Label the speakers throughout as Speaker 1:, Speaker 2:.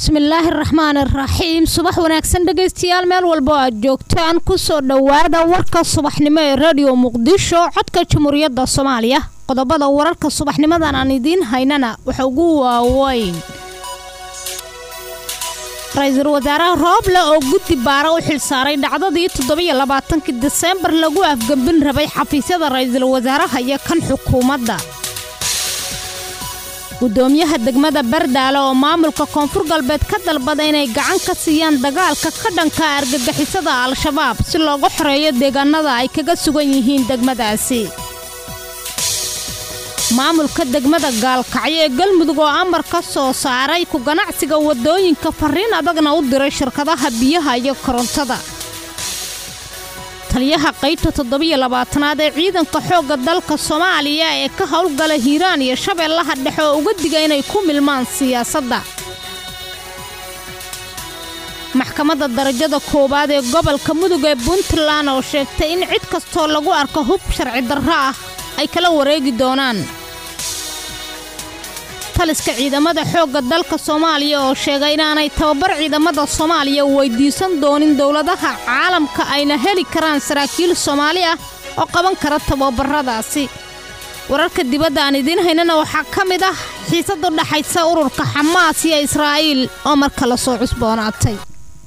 Speaker 1: bismillaahi raxmaan iraxiim subax wanaagsan dhegaystayaal meel walba oo aad joogtaan kusoo dhowaada warka subaxnimo ee radio muqdisho codka jamhuuriyadda soomaaliya qodobada wararka subaxnimadan aan idiin haynana waxa ugu waaweyn ra-iisul wasaaraha rooble oo guddi baara u xilsaaray dhacdadii toddobiyo labaatankii diseembar lagu afgembin rabay xafiisyada ra-iisul wasaaraha iyo kan xukuumadda gudoomiyaha degmada bardaale oo maamulka koonfur galbeed ka dalbada inay gacan ka siiyaan dagaalka ka dhanka argagixisada al-shabaab si loogu xoreeyo deegaanada ay kaga sugan yihiin degmadaasi maamulka degmada gaalkacyo ee galmudug oo amar ka soo saaray ku ganacsiga wadooyinka fariin adagna u diray shirkadaha biyaha iyo korontada taliyaha qaybta toddobiyo labaatanaad ee ciidanka xoogga dalka soomaaliya ee ka howlgala hiiraan iyo shabeellaha dhexe oo uga diga inay ku milmaan siyaasadda maxkamadda darajada koowaad ee gobolka mudug ee puntland oo sheegtay in cid kastoo lagu arko hub sharci darro ah ay kala wareegi doonaan taliska ciidamada xoogga dalka soomaaliya oo sheegay inaanay tababar ciidamada soomaaliya weydiisan doonin dowladaha caalamka ayna heli karaan saraakiil soomaali ah oo qaban kara tababaradaasi wararka dibadda aan idiin haynana waxaa ka mid ah xiisad u dhaxaysa ururka xamaas iyo israa'iil oo marka la soo cusboonaatay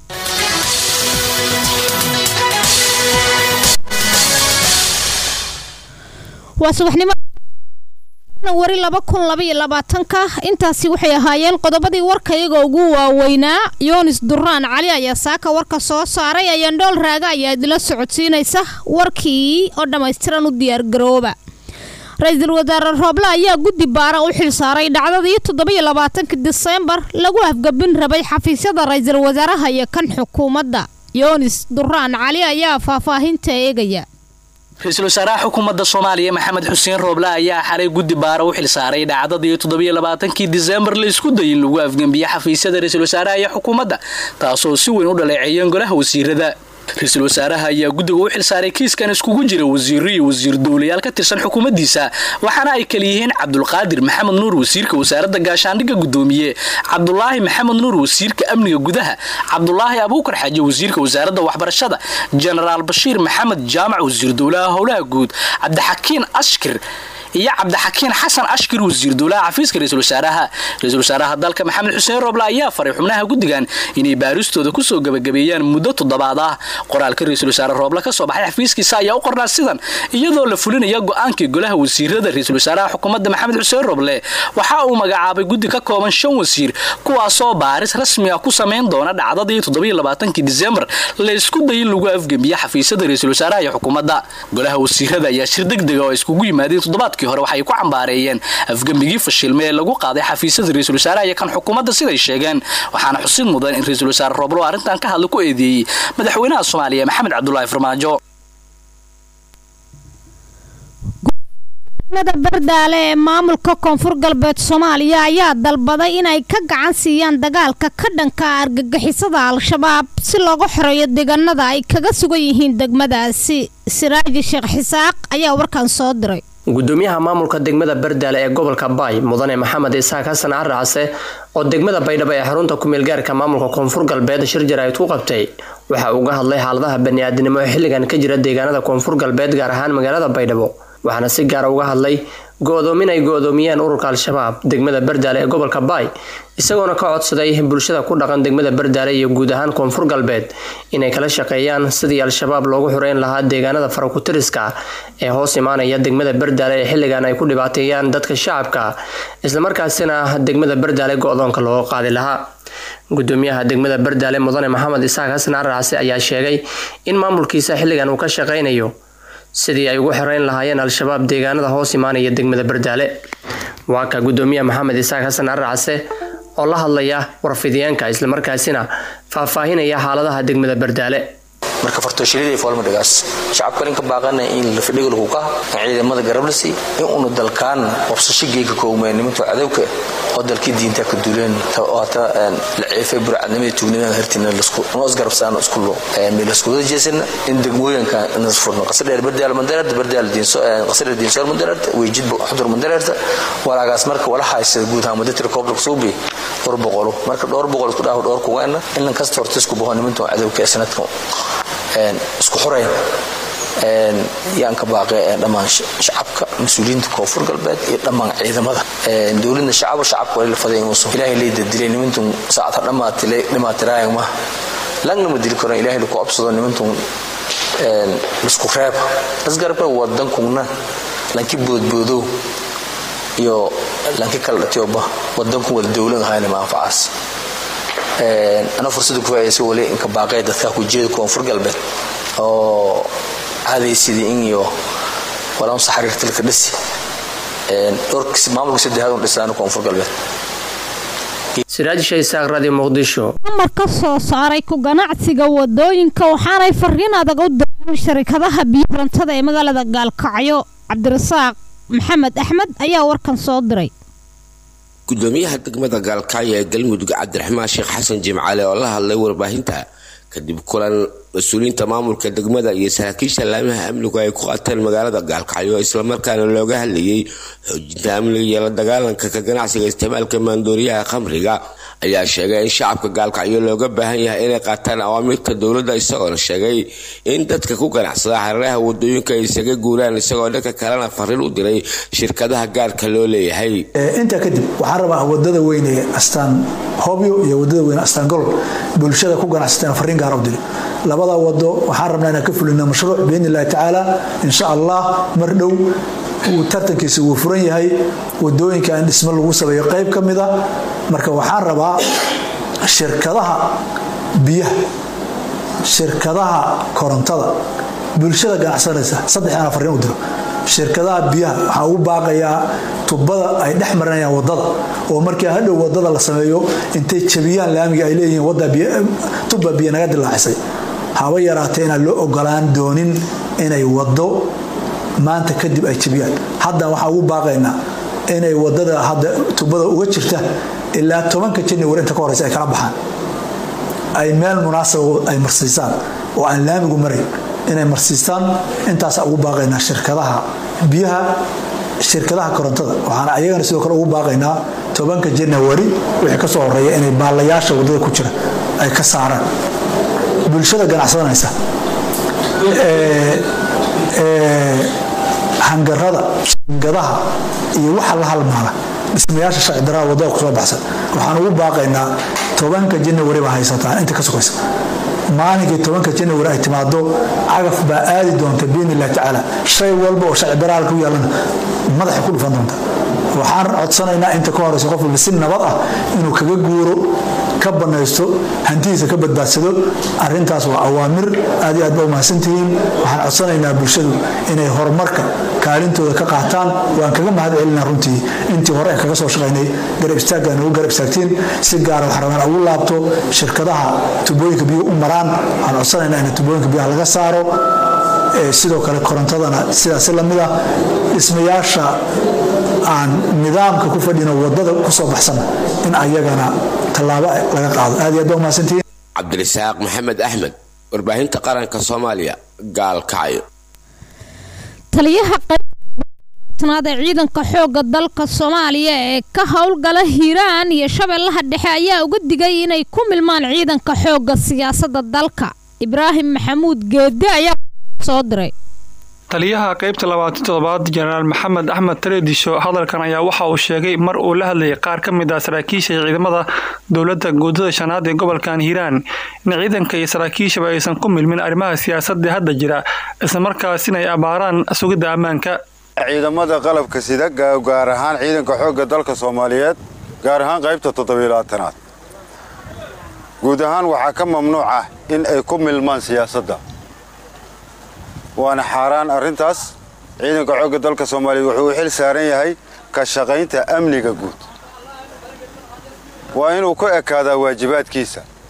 Speaker 1: waa subaxnimo wari laba kun labaiyo labaatanka intaasi waxay ahaayeen qodobadii warka iyaga ugu waaweynaa yoonis duraan cali ayaa saaka warka soo saaray ayandhool raaga ayaa idila socodsiinaysa warkii oo dhammaystiran u diyaargarooba ra-iisul wasaare rooble ayaa guddi baara u xilsaaray dhacdadii toddobiyo labaatanka diseembar lagu afgabin rabay xafiisyada ra-iisul wasaaraha iyo kan xukuumadda yoonis duraan cali ayaa faahfaahinta eegaya
Speaker 2: ra-iisul wasaaraha xukuumadda soomaaliya maxamed xuseen rooble ayaa xalay guddi baara u xilsaaray dhacdadii toddobiyo labaatankii diseembar la isku dayay in lagu afgembiye xafiisyada ra-iisul wasaaraha iyo xukuumadda taasoo si weyn u dhaleeceeyeen golaha wasiirada ra-iisul wasaaraha ayaa guddiga u xilsaaray kiiskan iskugu jira wasiiro iyo wasiir dowlayaal ka tirsan xukuumaddiisa waxaana ay kala yihiin cabdulqaadir maxamed nuur wasiirka wasaaradda gaashaandhigga gudoomiye cabdulaahi maxamed nuur wasiirka amniga gudaha cabdulaahi abuukar xaaji wasiirka wasaaradda waxbarashada jenaraal bashiir maxamed jaamac wasiir dowlaha howlaha guud cabdixakiin ashkir iyo cabdixakiin xasan ashkir wasiir dowlaha xafiiska ra-iisul wasaaraha ra-iisul wasaaraha dalka maxamed xuseen rooble ayaa faray xubnaha guddigan inay baaristooda kusoo gabagabeeyaan muddo toddobaad ah qoraalka ra-iisul wasaare rooble ka soo baxay xafiiskiisa ayaa u qornaa sidan iyadoo la fulinaya go-aankii golaha wasiirada ra-iisul wasaaraha xukuumadda maxamed xuseen rooble waxa uu magacaabay guddi ka kooban shan wasiir kuwaasoo baaris rasmi ah ku samayn doona dhacdadii toddobiyo labaatankii diseembar la isku dayay in lagu afgembiye xafiisyada ra-iisul wasaaraha iyo xukuumadda golaha wasiirada ayaa shir degdega oo iskugu yimaadeen toddobaadkii hore waxay ku cambaareeyeen afgembigii fashilme ee lagu qaaday xafiisyada ra-iisul wasaaraha iyo kan xukuumadda siday sheegeen waxaana xusid mudan in ra-iisul wasaare rooblo arrintan ka hadla ku eedeeyey madaxweynaha soomaaliya maxamed cabdulaahi farmaajo
Speaker 1: degmada bardaale ee maamulka koonfur galbeed soomaaliya ayaa dalbaday inay ka gacan siiyaan dagaalka ka dhanka argagixisada al-shabaab si looga xoreeyo deegaanada ay kaga sugan yihiin degmadaasi siraaji sheekh xisaaq ayaa warkan soo diray
Speaker 3: gudoomiyaha maamulka degmada bardaale ee gobolka baay mudane maxamed isaaq xasan caracase oo degmada baydhabo ee xarunta kumeelgaarka maamulka koonfur galbeed shir jaraa'id ku qabtay waxa uu uga hadlay xaaladaha bani-aadinimo ee xilligan ka jira deegaanada koonfur galbeed gaar ahaan magaalada baydhabo waxaana si gaara uga hadlay go-doomin ay go-doomiyeen ururka al-shabaab degmada bardaale ee gobolka baay isagoona ka codsaday bulshada ku dhaqan degmada bardaale iyo guud ahaan koonfur galbeed inay kala shaqeeyaan sidii al-shabaab loogu xoreyn lahaa deegaanada farakutiriska ee hoos imaanaya degmada bardaale ee xilligan ay ku dhibaateeyaan dadka shacabka islamarkaasina degmada bardaale go-doonka looga qaadi lahaa gudoomiyaha degmada bardaale mudane maxamed isaaq xasan caracase ayaa sheegay in maamulkiisa xilligan uu ka shaqeynayo sidii ay ugu xoreyn lahaayeen al-shabaab deegaanada hoos imaanaya degmada bardaale waa ka gudoomiyaha maxamed isaaq xasan caracase oo la hadlaya warfidiyeenka islamarkaasina faahfaahinaya xaaladaha degmada bardaale
Speaker 4: marka fartooshilida foolmadhigaas shacabka ninka baaqana in la fadhiga lagu ka ciidamada garablasi in unu dalkaan wabsasho geega koowmeen nimanka cadowka oo dalkii diinta ka duleen waata la ceefay burcadnimada tuugnimada hertina noos garabsaano isku lo milaskudada jeesana in degmooyinka nas furno qasadheer bardaal mandareerta bardaal diinso qasadheer diinsoor mandareerta weejid xudur mandareerta walaagaas marka wala haysta guud ahaan muddo koobla suubi dhowr boqolo marka dhowr boqol isku dhaaf dhowr kugeena in lan kasta horta isku baho nimanka cadowka ee sanadka isku xoreyn yaan ka baaqay dhammaan shacabka mas-uuliyiinta koonfur galbeed iyo dhammaan ciidamada dowladna shacabo shacabka wali la faday inuusan ilaahay leeda dilay nimantun saacata dhammaatiraayag ma langna ma dili karo ilaahay laku absado nimantun isku reeb lasgarabka wadankuna lanki boodboodow iyo lanki kala dhatiyoba wadanku wada dowlad ahayna manfacaas ana fursada ku faaidaysay wali inka baaqee dadka ku jeeda koonfur galbeed oo caadaysidii in iyo walaan saxariirtilka dhisi dhowrkis maamulka saddexaad un dhisaan koonfur galbeed
Speaker 3: siraaj shaysaaq radio muqdisho
Speaker 1: amar ka soo saaray ku ganacsiga wadooyinka waxaanay fariin adag u direen sharikadaha biyorantada ee magaalada gaalkacyo cabdirasaaq maxamed axmed ayaa warkan soo diray
Speaker 5: gudoomiyaha degmada gaalkacyo ee galmudug cabdiraxmaan sheekh xasan jimcaale oo la hadlay warbaahinta kadib kulan mas-uuliyiinta maamulka degmada iyo saraakiisha laamaha amnigu ay ku qaateen magaalada gaalkacyo islamarkaana looga hadlayay xoojinta amniga iyo la dagaalanka ka ganacsiga isticmaalka maandooriyaha khamriga ayaa sheegay in shacabka gaalkacyo looga baahan yahay inay qaataan awaamiirta dowladda isagoona sheegay in dadka ku ganacsada hareeraha wadooyinka ay isaga guuraan isagoo dhanka kalena fariin u diray shirkadaha gaarka loo leeyahay
Speaker 6: intaa kadib waxaan rabaa wadada weyne astaan hobyo iyo wadada weyne astaan gol bulshada ku ganacsateen fariin gaar u diri labada wado waxaan rabnaa inaan ka fulina mashruuc biidni illahi tacaala insha allah mar dhow tartankiisa wuu furan yahay wadooyinka in dhismo lagu sameeyo qayb ka mid a marka waxaan rabaa shirkadaha biyaha shirkadaha korontada bulshada ganacsanaysa saddex inaan fariin u diro shirkadaha biyaha waxaa ugu baaqayaa tubada ay dhex marinayaan wadada oo markii hadhow wadada la sameeyo intay jabiyaan laamiga ay leeyihiin tuba biyo naga dilaacisay haba yaraatee inaan loo ogolaan doonin inay wado maanta kadib ay jabiyaan hadda waxaa ugu baaqaynaa inay wadada hadda tubada uga jirta ilaa tobanka january inta ka horeysa ay kala baxaan ay meel munaasaba ay marsiisaan oo aan laamigu marayn inay marsiistaan intaasa ugu baaqaynaa shirkadaha biyaha shirkadaha korontada waxaana ayagana sidoo kale ugu baaqaynaa tobanka january wixii kasoo horeeya inay baalayaasha wadada ku jira ay ka saaraan bulshada ganacsadanaysa hangarada shingadaha iyo waxa la halmaala dhismayaasha sharcidaraa wadada kusoo baxsan waxaan ugu baaqaynaa tobanka january baa haysataan inta ka sugaysa maalinkii tobanka january ay timaado cagaf baa aadi doonta biidni illahi tacaala shay walba oo sharcidaraa ku yaalana madaxa ku dhufan doonta waxaan codsanaynaa inta ka horeysa qof walba si nabad ah inuu kaga guuro ka banaysto hantidiisa ka badbaadsado arintaas waa awaamir aad iyo aad ba umahadsantihiin waxaan codsanaynaa bulshadu inay horumarka kaalintooda ka qaataan waan kaga mahad celina runtii intii hore ee kaga soo shaqaynay garab istaagga nagu garab istaagtiin si gaara waxaan rabaan ugu laabto shirkadaha tubooyinka biyo u maraan waxaan codsanaynaa in tubooyinka biyaha laga saaro sidoo kale korontadana sidaasi lamid ah dhismayaasha aan nidaamka ku fadhino wadada kusoo baxsan in ayagana tallaabo laga qaado aad iyo aad ba umahadsantihiin
Speaker 5: cabdirasaaq maxamed axmed warbaahinta qaranka soomaaliya gaalkacyo
Speaker 1: taliyaha qaybtanaad ee ciidanka xoogga dalka soomaaliya ee ka howlgala hiiraan iyo shabeellaha dhexe ayaa uga digay inay ku milmaan ciidanka xoogga siyaasadda dalka ibraahim maxamuud geede ayaa soo diray
Speaker 7: taliyaha qaybta labaatan toddobaad jenaraal maxamed axmed tareedisho hadalkan ayaa waxa uu sheegay mar uu la hadlayay qaar ka mid ah saraakiisha ciidamada dowladda guudada shanaad ee gobolkan hiiraan in ciidanka iyo saraakiishaba aysan ku milmin arrimaha siyaasadda hadda jira islamarkaasina ay abaaraan sugidda ammaanka
Speaker 8: ciidamada qalabka sida gaar ahaan ciidanka xoogga dalka soomaaliyeed gaar ahaan qaybta toddobiilaatanaad guud ahaan waxaa ka mamnuuc ah in ay ku milmaan siyaasadda waana xaaraan arrintaas ciidanka xoogga dalka soomaaliyeed wuxuu u xil saaran yahay ka shaqaynta amniga guud waa inuu ku ekaadaa waajibaadkiisa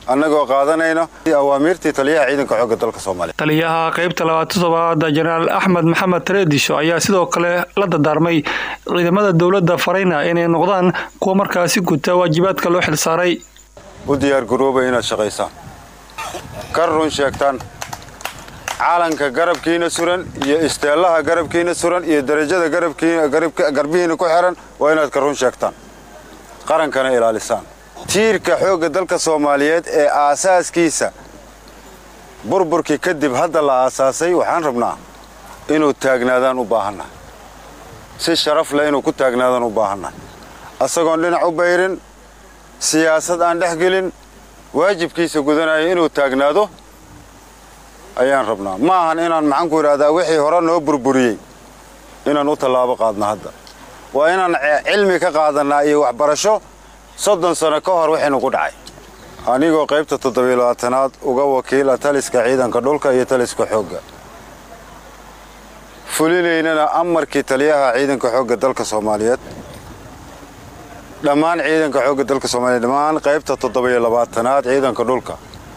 Speaker 8: annagoo qaadanayno awaamiirtii taliyaha ciidanka xoogga dalka soomaaliya
Speaker 7: taliyaha qaybta labaatan toddobaad jenaraal axmed maxamed tareedisho ayaa sidoo kale la dardaarmay ciidamada dowladda farayna inay noqdaan kuwa markaasi guta waajibaadka loo xilsaaray
Speaker 8: u diyaargarooba inaad shaqaysaan ka run sheegtaan calanka garabkiina suran iyo isteellaha garabkiina suran iyo darajada garbihiina ku xihan waa inaad ka run sheegtaan qarankana ilaalisaan tiirka xoogga dalka soomaaliyeed ee aasaaskiisa burburkii kadib hadda la aasaasay waxaan rabnaa inuu taagnaadaan u baahannahay si sharaf leh inuu ku taagnaadaan u baahannahay asagoon dhinac u bayrin siyaasad aan dhex gelin waajibkiisa gudanaya inuu taagnaado ayaan rabnaa ma ahan inaan maxaanku idhahdaa wixii hore noo burburiyey inaan u tallaabo qaadno hadda waa inaan cilmi ka qaadannaa iyo waxbarasho soddon sano ka hor wixii nugu dhacay anigoo qaybta toddobiilabaatanaad uga wakiila taliska ciidanka dhulka iyo taliska xoogga fulinaynana amarkii taliyaha ciidanka xoogga dalka soomaaliyeed dhammaan ciidanka xoogga dalka soomaaliyeed dhammaan qaybta toddobiyo labaatanaad ciidanka dhulka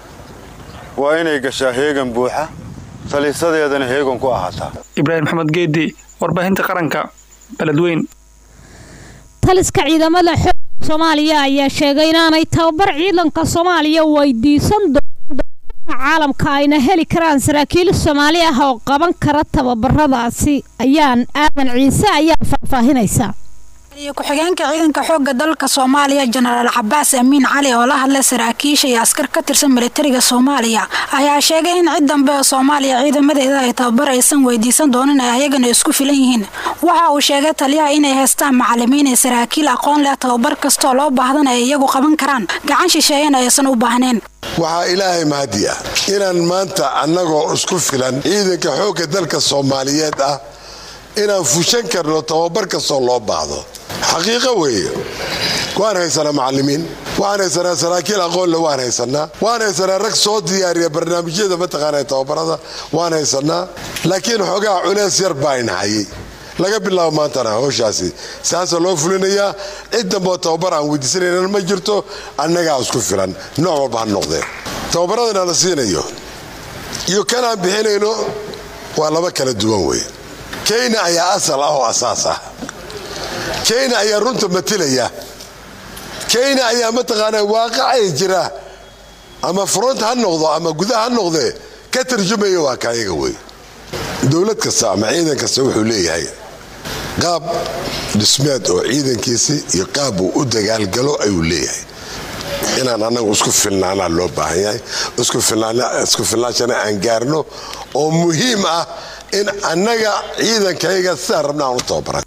Speaker 8: waa inay gashaa heegan buuxa talisadeedana heegan ku ahaataa
Speaker 7: ibraahim maxamed geedi warbaahinta qaranka beledweyn
Speaker 1: taliska ciidamada xoogga soomaaliya ayaa sheegay inaanay tababar ciidanka soomaaliya weydiisan doonin caalamka ayna heli karaan saraakiil soomaali ah oo qaban kara tababaradaasi ayaan aadan ciise ayaa faahfaahinaysa
Speaker 9: ku-xigeenka ciidanka xoogga dalka soomaaliya jenaraal cabaas amiin cali oo la hadlay saraakiisha iyo askar ka tirsan militariga soomaaliya ayaa sheegay in cid dambe oo soomaaliya ciidamadeeda ay tababar aysan weydiisan doonin ay ayagana isku filan yihiin waxa uu sheegay taliyaha inay haystaan macalimiin iyo saraakiil aqoon leh tababar kastoo loo baahdana ay iyagu qaban karaan gacan shisheeyana aysan u baahneen
Speaker 10: waxaa ilaahay mahadi ah inaan maanta annagoo isku filan ciidanka xoogga dalka soomaaliyeed ah inaan fushan karno tababar kastoo loo baahdo xaqiiqo weeye waan haysanaa macalimiin waan haysanaa saraakiil aqoonle waan haysanaa waan haysanaa rag soo diyaariya barnaamijyada mataqaana tababarada waan haysanaa laakiin xoogaha culeys yar baa inahayay laga bilaabo maantana howshaasi saasa loo fulinayaa cid damboo tababar aan weydiisanaynan ma jirto annagaa isku filan nooc walba ha noqdee tababaradana la siinayo iyo kanaan bixinayno waa laba kala duwan wey kenya ayaa asal ah oo asaas ah kenya ayaa runta matilaya kenya ayaa mataqaanaa waaqacay jira ama front ha noqdo ama gudaha ha noqdee ka tarjumaya waa kaayaga wey dowlad kasta ama ciidan kasta wuxuu leeyahay qaab dhismeed oo ciidankiisi iyo qaab uu u dagaalgalo ayuu leeyahay inaan annagu isku filnaanaa loo baahan yahay isku filnaanshana aan gaarno oo muhiim ah in annaga ciidankayga sidaan rabna aan u tababaran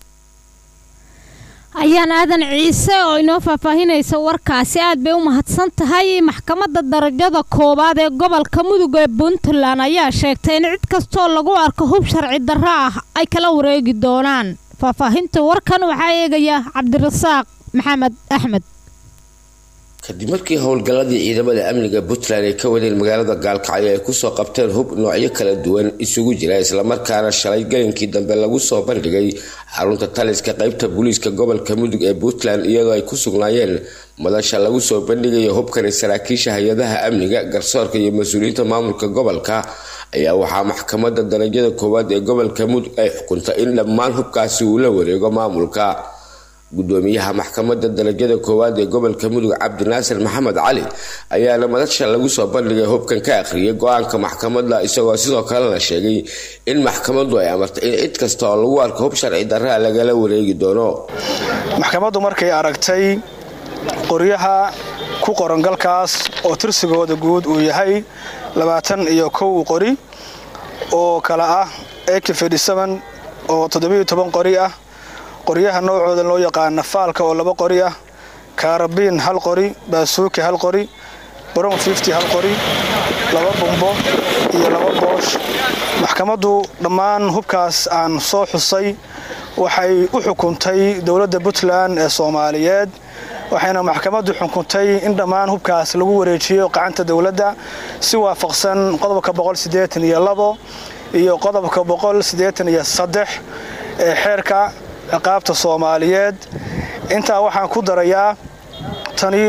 Speaker 1: ayaan aadan ciise oo inoo faahfaahinaysa warkaasi aad bay u mahadsan tahay maxkamadda darajada koowaad ee gobolka mudug ee puntland ayaa sheegtay in cid kastoo lagu arko hub sharci darro ah ay kala wareegi doonaan faahfaahinta warkan waxaa eegaya cabdirasaaq maxamed axmed
Speaker 5: kadib markii howlgalladii ciidamada amniga puntland ay ka wadeen magaalada gaalkacyo ay kusoo qabteen hub noocyo kala duwan isugu jira islamarkaana shalay gelinkii dambe lagu soo bandhigay xarunta taliska qeybta booliiska gobolka mudug ee puntland iyadoo ay ku sugnaayeen madasha lagu soo bandhigayo hubkani saraakiisha hay-adaha amniga garsoorka iyo mas-uuliyiinta maamulka gobolka ayaa waxaa maxkamadda darajada koowaad ee gobolka mudug ay xukuntay in dhammaan hubkaasi uu la wareego maamulka gudoomiyaha maxkamadda darajada koowaad ee gobolka mudug cabdinaasir maxamed cali ayaana madasha lagu soo bandhigay hubkan ka akhriyay go-aanka maxkamadda isagoo sidoo kalena sheegay in maxkamaddu ay amartay in cid kasta oo lagu arko hub sharci darraa lagala wareegi doono
Speaker 11: maxkamaddu markay aragtay qoryaha ku qoran galkaas oo tirsigooda guud uu yahay labaatan iyo kow qori oo kale ah ak oo toddobiyo toban qori ah qoryaha noocooda loo yaqaana faalka oo laba qori ah kaarabiin hal qori baasuuki hal qori brown fifty hal qori laba bumbo iyo laba boosh maxkamaddu dhammaan hubkaas aan soo xusay waxay u xukuntay dowladda puntland ee soomaaliyeed waxayna maxkamaddu xukuntay in dhammaan hubkaas lagu wareejiyo gacanta dowladda si waafaqsan qodobka boqolsideetaniyo iyo qodobka boqolsideetaniyo saddex ee xeerka ciqaabta soomaaliyeed intaa waxaan ku darayaa tani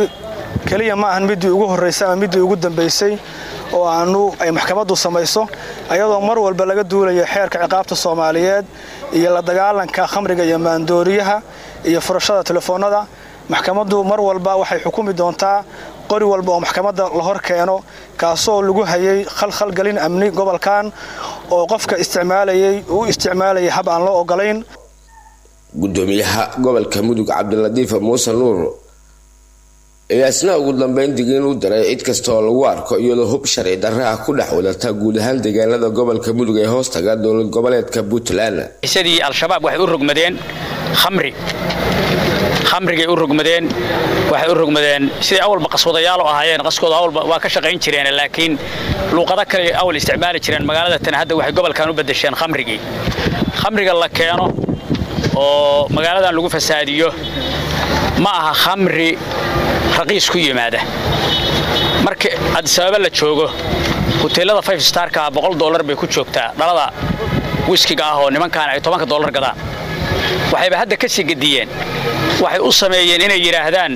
Speaker 11: keliya ma ahan midii ugu horraysay ama midii ugu dambaysay oo aanu ay maxkamaddu samayso ayadoo mar walba laga duulayo xeerka ciqaabta soomaaliyeed iyo la dagaalanka khamriga iyo maandooriyaha iyo furashada telefoonnada maxkamaddu mar walba waxay xukumi doontaa qori walba oo maxkamadda la hor keeno kaasoo lagu hayay khalkhalgelin amni gobolkan oo qofka isticmaalayay uu isticmaalayay hab aan loo ogolayn
Speaker 5: gudoomiyaha gobolka mudug cabdilatiif muuse nuur ayaa isna ugu dambeyn digniin u diray cid kasta oo lagu arko iyadoo hub sharci darra ah ku dhex wadata guud ahaan deegaanada gobolka mudug ee hoostaga dowlad goboleedka puntland
Speaker 12: isadii al-shabaab waxay u rogmadeen khamri khamrigay u rogmadeen waxay u rogmadeen siday awalba qaswadayaal ahaayeen qaskooda awalba waa ka shaqayn jireen laakiin luuqado kale awal isticmaali jireen magaalada tan hadda waxay gobolkan u bedesheen khamrigii khamriga la keeno oo magaaladan lagu fasaadiyo ma aha khamri raqiis ku yimaada marka adisababa la joogo huteelada five starka boqol dollar bay ku joogtaa dhalada wiskiga ah oo nimankaan ay tobanka dollar gadaan waxayba hadda ka sii gediyeen waxay u sameeyeen inay yidhaahdaan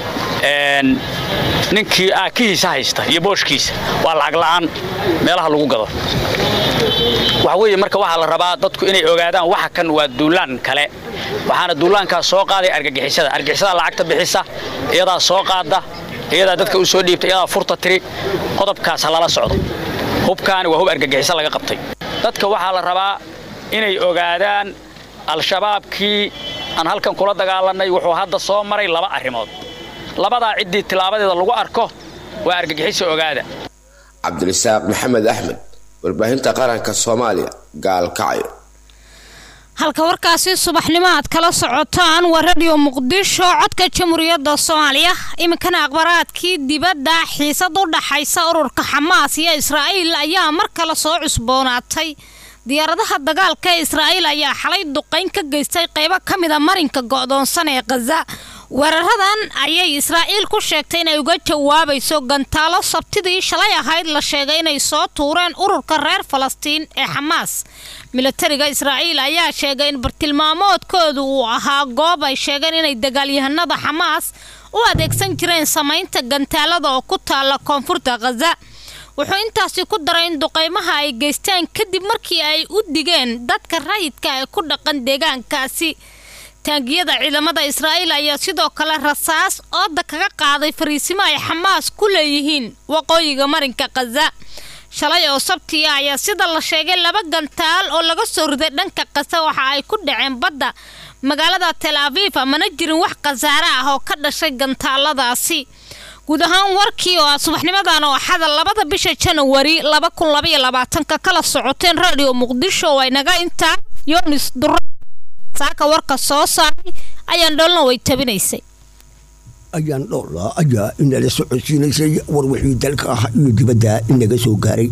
Speaker 12: ninkii aakihiisa haysta iyo booshkiisa waa lacag la'aan meelaha lagu gado waxa weeye marka waxaa la rabaa dadku inay ogaadaan waxa kan waa duulaan kale waxaana duulaankaas soo qaaday argagixisada argagixisada lacagta bixisa iyadaa soo qaada iyadaa dadka u soo dhiibta iyadaa furta tiri qodobkaas ha lala socdo hubkaani waa hub argagixiso laga qabtay dadka waxaa la rabaa inay ogaadaan al-shabaabkii aan halkan kula dagaalannay wuxuu hadda soo maray laba arrimood labadaa ciddii tilaabadeeda lagu arko waa argagixisa ogaada
Speaker 5: cabdirasaaq maxamed axmed warbaahinta qaranka soomaaliya gaalkacyo
Speaker 1: halka warkaasi subaxnimo aad kala socotaan waa radio muqdisho codka jamhuuriyadda soomaaliya iminkana akhbaraadkii dibadda xiisad u dhaxaysa ururka xamaas iyo israa'iil ayaa mar kale soo cusboonaatay diyaaradaha dagaalka ee israa'iil ayaa xalay duqayn ka geystay qaybo ka mida marinka go'doonsan ee khaza weeraradan ayay israa'iil ku sheegtay inay uga jawaabayso gantaalo sabtidii shalay ahayd la sheegay inay soo tuureen ururka reer falastiin ee xamaas milatariga israa'iil ayaa sheegay in bartilmaamoodkoodu uu ahaa goob ay sheegeen inay dagaalyahanada xamaas u adeegsan jireen samaynta gantaalada oo ku taalla koonfurta khaza wuxuu intaasi ku daray in duqaymaha ay geystaan kadib markii ay u digeen dadka rayidka ee ku dhaqan deegaankaasi taangiyada ciidamada israa'iil ayaa sidoo kale rasaas ooda kaga qaaday fariisimo ay xamaas ku leeyihiin waqooyiga marinka khaza shalay oo sabtiya ayaa sida la sheegay laba gantaal oo laga soo riday dhanka kasa waxa ay ku dhaceen badda magaalada tel aviv mana jirin wax khasaare ah oo ka dhashay gantaaladaasi guud ahaan warkii oo aad subaxnimadan oo axada labada bisha janawari laba kun labaiyo labaatanka kala socoteen radio muqdisho way naga intaa yonis dura saaka warka soo saaray ayaan dhoolna way tabinaysay
Speaker 13: ayaan dhowla ayaa inala socodsiinaysay war wixii dalka ah iyo dibadda inaga soo gaaray